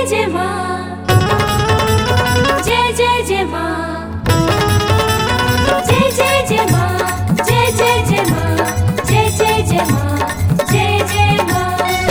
जय माँ जय जय जय माँ जय जय जय माँ जय जय जय माँ जय जय जय माँ जय जय माँ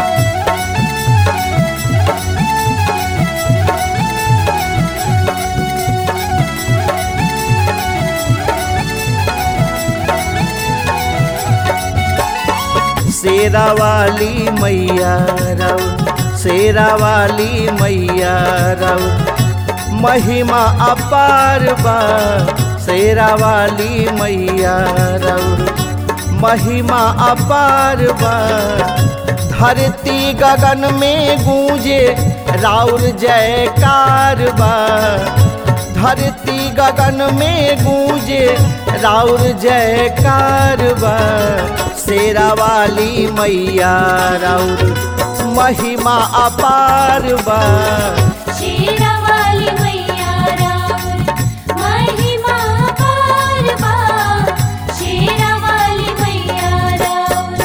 शेरा वाली मैया रव शेरा वाली मैया रव महिमा अपार बा शेरा वाली मैया रव महिमा अपार बा धरती गगन में गूंजे राउर जयकार बा धरती गगन में गूंजे राउर जयकार बा शेरा वाली मैया राउर महिमा अपार बा शेरा वाली मैया राउर महिमा पार बा शेरा वाली मैया राउर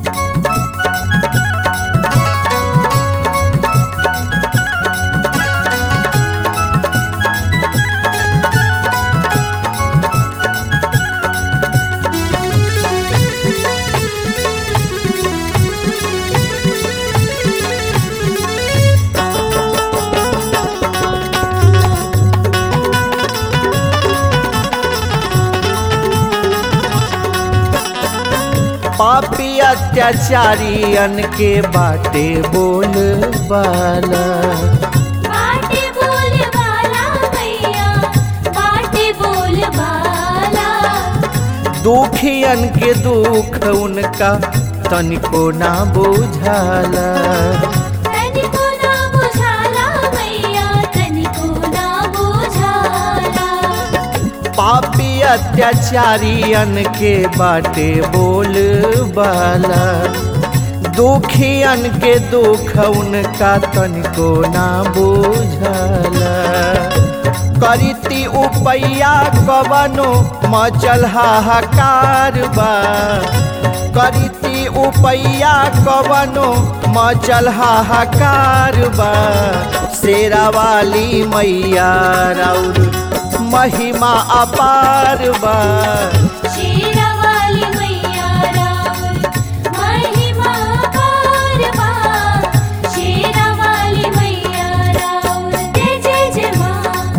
पापी अत्याचारियन के बाटे बोल बाला बाटे बोल बाला मैया बाटे बोल बाला दुखियन के दुख उनका तनिको ना बुझाला तनिको ना बुझाला मैया तनिको ना बुझाला पापी अत्याचारियन के बाटे बोल बाला दुखियन के दुख उनका तनिको ना बुझाला करीती उपैया कवनो मचल हाहाकार बा करीती उपैया कवनो मचल हाहाकार बा शेरा वाली मैया राउर महिमा अपार बा शेरा वाली मैया राउर महिमा पार बा शेरा वाली मैया राउर जय जय जय माँ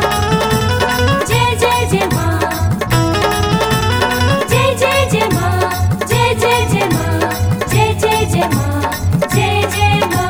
जय जय जय माँ जय जय जय माँ जय जय जय माँ जय जय जय माँ जय जय माँ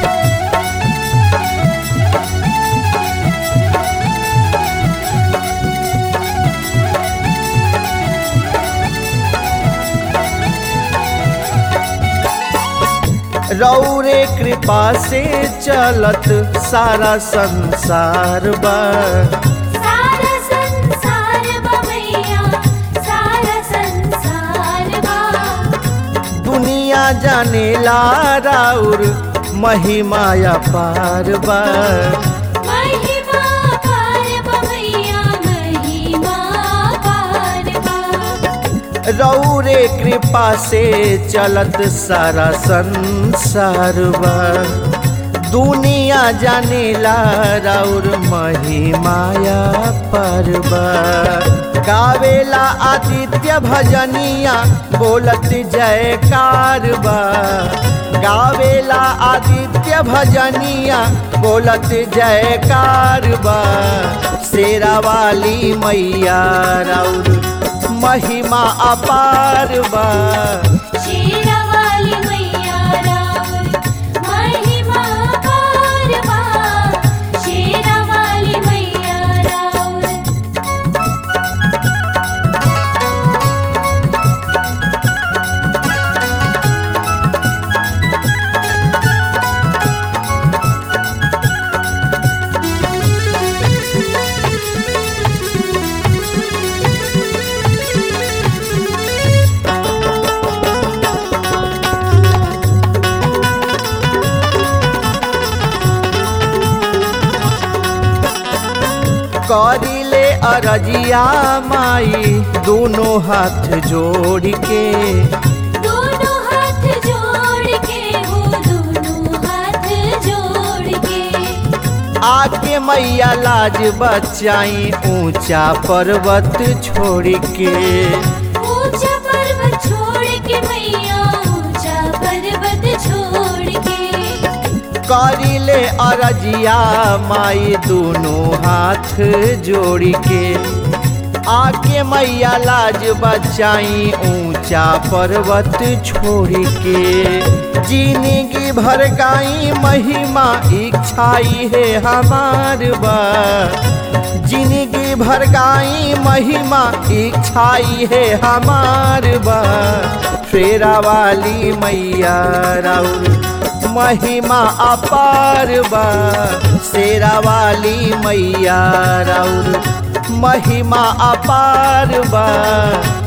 रौरे कृपा से चलत सारा संसार बा सारा संसार बा मैया सारा संसार बा दुनिया जाने ला राउर महिमा अपार बा महिमा पार बा मैया महिमा पार बा रौरे कृपा से चलत सारा संसार बा दुनिया जाने ला राउर महिमाया परबा गावेला आदित्य भजनिया बोलत जयकार बा गावेला आदित्य भजनिया बोलत जयकार बा शेरा वाली मैया राउर महिमा अपार बा शेरा वाली मैया राउर महिमा पार बा शेरा वाली मैया राउर करिले अरजिया माई दोनों हाथ जोड़ के दोनों हाथ जोड़ के हो दोनों हाथ जोड़ के आके मैया लाज बचाई ऊंचा पर्वत छोड़ के ऊंचा पर्वत छोड़ के मैया ऊंचा पर्वत छोड़ के करिले अरजिया माई दोनों हाथ जोड़ के आके मैया लाज बचाई ऊंचा पर्वत छोड़ के जिंदगी भर गाई महिमा इच्छाई है हमार बा जिंदगी भर गाई महिमा इच्छाई है हमार बा फेरा वाली मैया राउर महिमा अपार बा शेरा वाली मैया राउर महिमा अपार बा